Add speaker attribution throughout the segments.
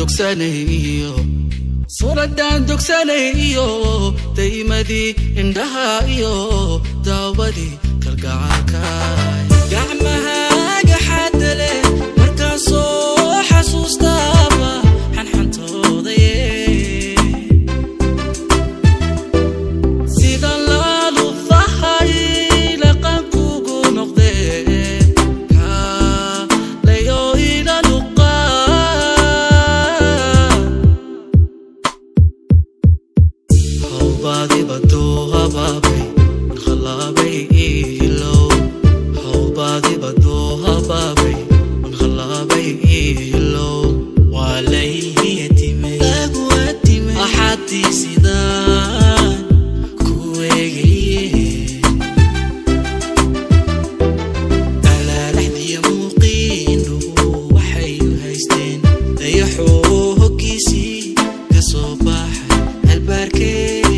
Speaker 1: dogsanay iyo suuraddaan dogsanay iyo daymadii indhaha iyo daawadii kalgacaalkaay gacmahaaga xaadale markaan soo xasuustaaba xanxantoodaye sida laalufahay laqankugu noqdee kaalayo ila luqaa hawbaadiba doo habaabay mankhalaabay iilow hawbaadiba doo habaabay mankhalaabay iilow waa layhiyatimay axadii sidaan ku eegaye alaalaxdiya muuqiindhuhu waxay u haysteen dayaxoo hoggiisii ka soo baxay albaarkee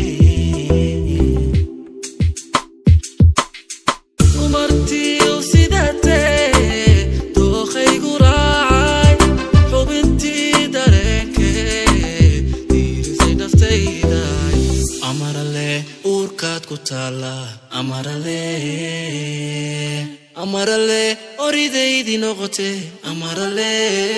Speaker 1: umartiiw sidatee dookhaygu raacay xubintii dareenkee diirisay naftayday amarale uurkaad ku taalla amarale amarale oridaydii noqote amarale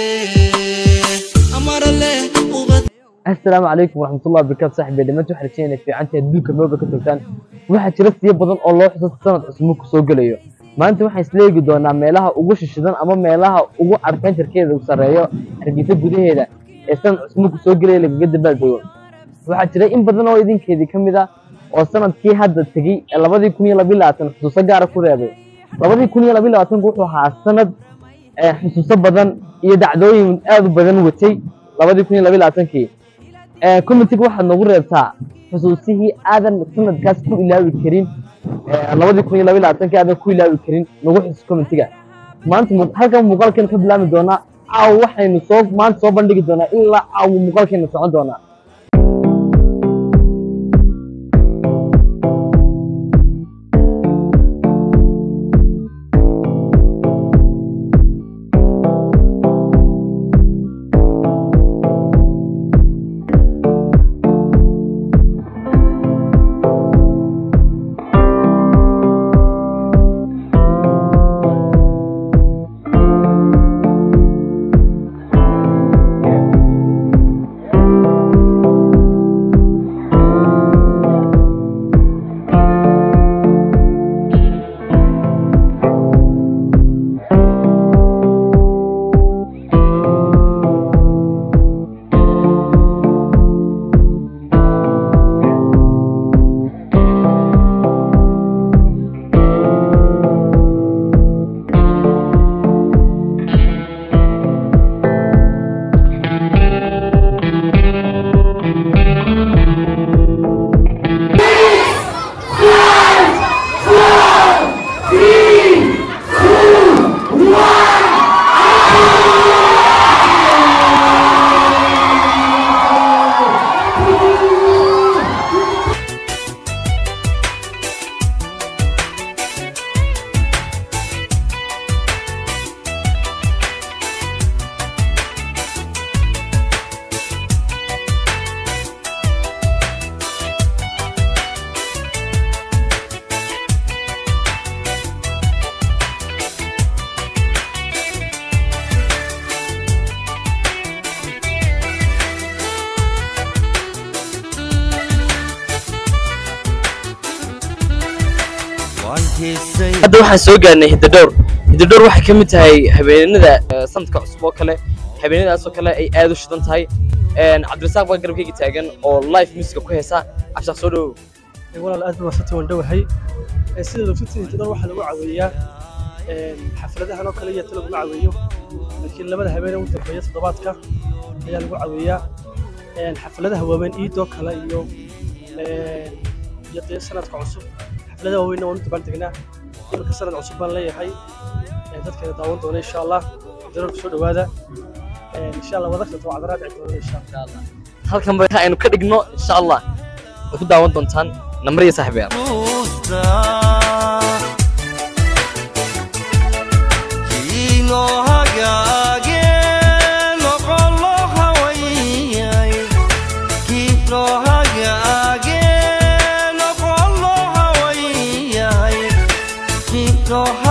Speaker 1: amarale ubad
Speaker 2: asalaamu calaykum waraxmatullahi wabarakaatu saaxiibay dhammaantiin waxaan rajeynaya fiicantii adduunka nooba ka togtaan waxaa jira siyo badan oo loo xuso sanad cusub ku soo gelayo maanta waxaan isleegi doonaa meelaha ugu shishidan ama meelaha ugu adventurekeeda u sarreeyo hargeysa gudaheeda ee sanad cusub ku soo gelaya lagaga dabaaldego waxaa jira in badan oo idinkeedii ka mid ah oo sanadkii hadda tegey ee labadii kun iyo labiyo labaatan xusuuso gaara ku reebay labadii kun iyo labiyo labaatanku wuxuu ahaa sanad ee xusuuso badan iyo dacdooyin aad u badan watay labadii kun iyo labiyo labaatankii comitiga waxaad noogu reebtaa xusuusihii aadan sanadkaas ku ilaawi karin labadii kun iyo labiyo labaatanki aadan ku ilaawi karin nagu xusus comitiga maanta mu- halkan muuqaalkeena ka bilaami doonaa caawa waxaynu soo maanta soo bandhigi doonaa ilaa caawa muuqaalkeena socon doonaa hadda waxaan soo gaarnay hidadhowr hidadhowr waxay ka mid tahay habeenada eh, sanadka cusub oo kale habeenadaasoo kale ay aad u shidan tahay Een, cabdirasaaq baa garabkayga taagan oo live musica ku heesa cabshaaq soo dhowow
Speaker 3: walaal aad baan wasati waan dhowahay Ee, sida lofiti intidor waxaa lagu caweeyaa een, xafladahan oo kale iyo ta laguma caweeyo laakiin labada habeen ee u dambeeya toddobaadka ayaa lagu caweeyaa Een, xafladaha waaweyn iidoo kale iyo een, iyo dee sanadka cusub xafladaha waaweynna waan u dabaan degnaa iminka sanad cusub baan leeyahay Ee, dadkeena daawan doona insha allah daroor soo dhowaada Een, insha allah wadagta tawacdaraa dhici doona insha allah
Speaker 2: halkan ba aynu ka dhigno insha allah way ku daawan doontaan nambar iyo saaxiibayaal
Speaker 4: Ino hagaage noqolo haway dooha